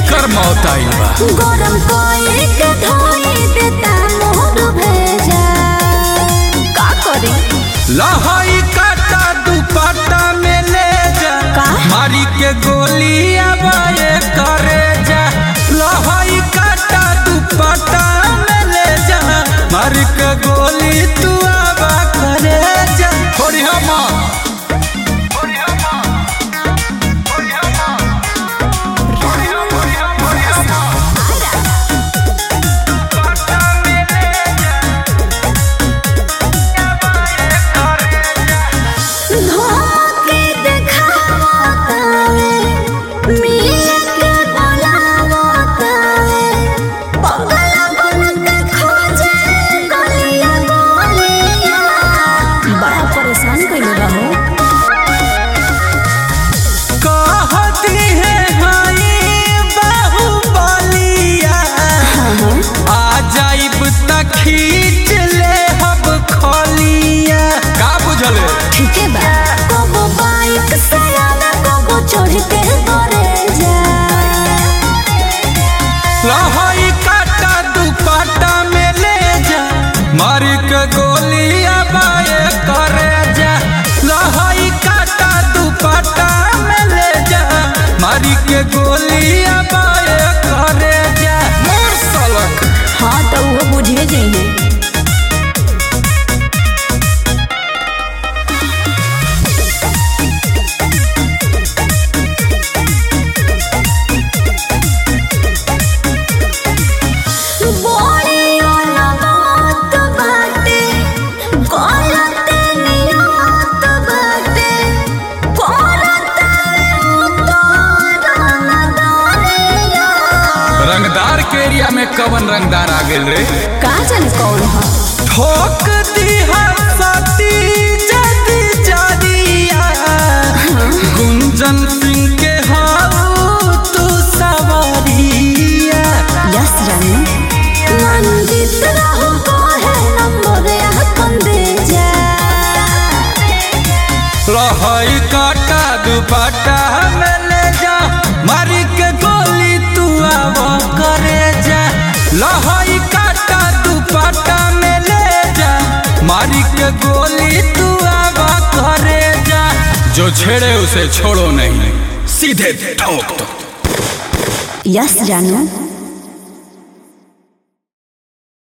एकर मौत आइल बा गरम कोई के धोई देता मोर भेजा का करी लहई काटा दुपट्टा में ले जा का? मारी के गोली आबाए करे जा लहई काटा दुपट्टा में ले जा मारी के गोली तू आबा करे जा थोड़ी हम धोके देखावा तावे मिल के बोलावा तावे पगला बन के खोजे गलिया गलिया बड़ा परेशान कइले बा हो कहती है हाई बाहुबलिया आ जाइब त खींच ले हब खलिया का बुझले ठीक है बा कोगो बाइक से आना कोगो चढ़ के करे जा लहई काटा दुपट्टा में ले जा मार के गोली आबाए करे जा लहई काटा दुपट्टा में ले जा मारी के गोली आबाए करे जा मोर सलक हाँ तो वो बुझे जाइए बड़ी अलगत बाटे, गलत नियत बाटे, करत उतरन दरिया। रंगदार के एरिया में कवन रंगदार आ गेल रे का जाने कौन है ठोक दिहा सती जदी जदिया गुंजन सिंह के हाउ तू सवारिया यस रानी मंजित रहू को है नंबर अपन दे जा लहई काटा दुपट्टा में ले जा मारी के गोली तू आव करे जा लहई काटा दुपट्टा में ले जा मारी के गोली तू आव करे जा जो छेड़े उसे छोड़ो नहीं सीधे ठोक दो यस जानू